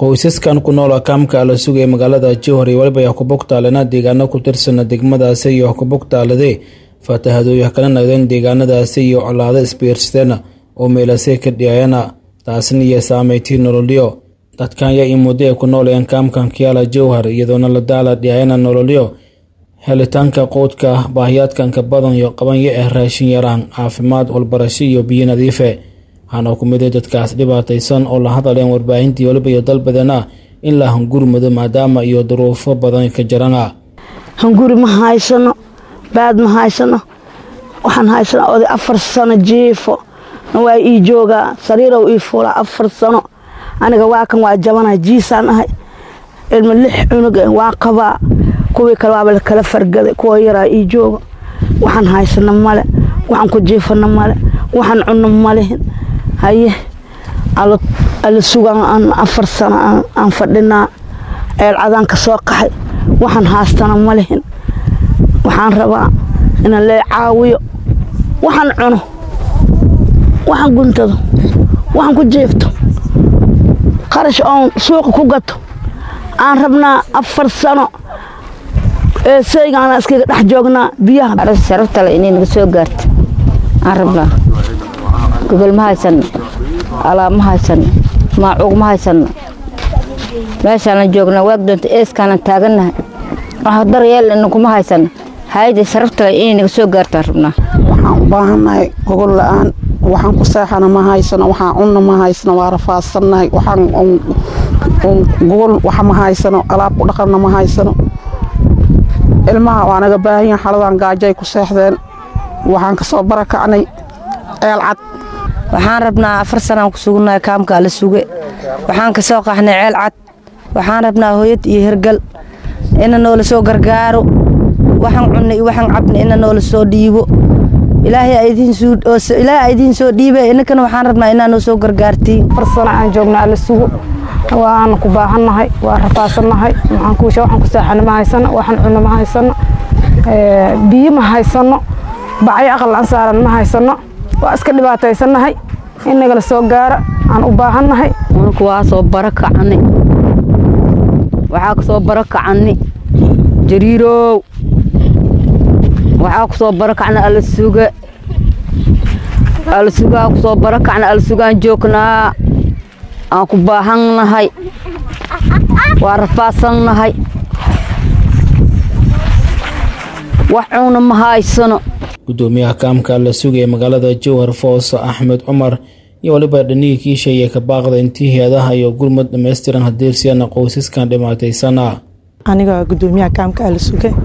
qoysaskan ku nool kaamka ala sugaya magaalada jowhar iyo weliba yakubugtaalena deegaano ku tirsana degmadaasi iyo yakubugtaalade faatahadooya kala nagdeen deegaanadaasi iyo colaado isbiirsadeen oo meelase ka dhiyayana taasna iyo saameyntii nololyo dadkan yaa ii muddo ay ku noolayeen kaamkan kiyaala jowhar iyadoona la daala dhiyayana nololyo helitaanka quudka baahiyaadkanka badan iyo qabanya ah raashin yaraan caafimaad walbarasho iyo biyo nadiife waxaana ku miday dadkaas dhibaataysan oo la hadaleen warbaahintii weliba iyo dalbadana in la hangurmado maadaama iyo duruufo badan ka jarana hanguri ma haysano baad ma haysano waxaan haysanaa oday afar sano jiifo waa ii joogaa sariirow ii fuulaa afar sano aniga waa kan waa jabana jiisaan ahay ilma lix cunug waa qabaa kuwii kale waaba kala fargaday kuwa yaraa ii jooga waxaan haysano male waxaan ku jiifano male waxaan cunno malehin haye ala sugaan afar sano aan fadhinaa ceelcadaan ka soo qaxay waxaan haastana malehin waxaan rabaa inaan lee caawiyo waxaan cuno waxaan guntado waxaan ku jiifto qarash oon suuqa ku gato aan rabnaa afar sano ee saygaana iskaga dhex joognaa biyaha sharaftale inay naga soo gaarta aan rabnaa gogol ma haysanno alaab ma haysanno maacuug ma haysanno meeshaanan joognaa waag doonta eeskaanan taagannahay wax daryeelna kuma haysanno hayada sharaftale inay naga soo gaartaan rabnaa waxaan u baahannahay gogol la-aan waxaan ku seexana ma haysano waxaan cunna ma haysano waa rafaadsannahay waxaan gogol wax ma haysano alaab ku dhaqanna ma haysano ilmaha waa naga baahanyaha xaladan gaajay ku seexdeen waxaan ka soo barakacnay ceel cad waxaan rabnaa afar sanaan ku sugunnahay kaamka ala suge waxaan ka soo qaxnay ceel cad waxaan rabnaa hooyad iyo hergal ina noola soo gargaaro waxaan cunna iyo waxaan cabna ina noola soo dhiibo ilaahay idiin soo dhiibe inankana waxaan rabnaa inaa noo soo gargaartiin afar sano aan joogna ala sugo waana ku baahannahay waa rafaasannahay waxaan ku seexana ma haysano waxaan cunno ma haysano biyo ma haysano bacyo aqal aan saaran ma haysano waa iska dhibaataysannahay in nagala soo gaara aan u baahannahay unku waa soo baro kacani waxaa ku soo baro kacani jariirow waxaa ku soo baro kacna ala suga ala sugaa ku soo baro kacna ala sugaan joognaa aan ku baahannahay waa rafaadsannahay wax cuuna ma haysano gudoomiyaha kaamka la sugaya magaalada jowhar foos axmed cumar iyo waliba dhanihii kiisheeye ka baaqda intii hay-adaha iyo gurmud dhammaystiran hadeersiyana qoysaskan dhimaataysana aniga gudoomiyaha kaamka ala suge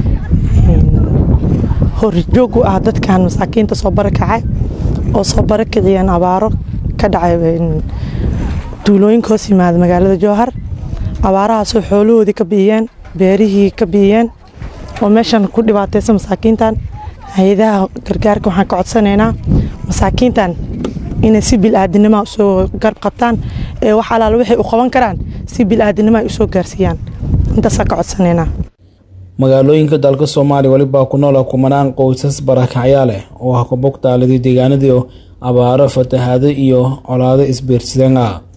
horjoog u ah dadkan masaakiinta soo barakacay oo soo barakiciyeen abaaro ka dhacay duulooyinka hoos yimaada magaalada jowhar abaarahaasoo xoolahoodii ka biiyeen beerihii ka biiyeen oo meeshan ku dhibaataysa masaakiintan hay-adaha gargaarka waxaan ka codsanaynaa masaakiintan inay si bil-aadinima usoo garb qabtaan ee wax alaal waxay u qaban karaan si bil-aadinima ay usoo gaarsiiyaan intaasaan ka codsanaynaa magaalooyinka dalka soomaaliya welibaa ku noola kumanaan qoysas barakacyaa leh oo ah kubugtaaladii deegaanadii abaaro fatahaado iyo colaado isbiirsadeen ah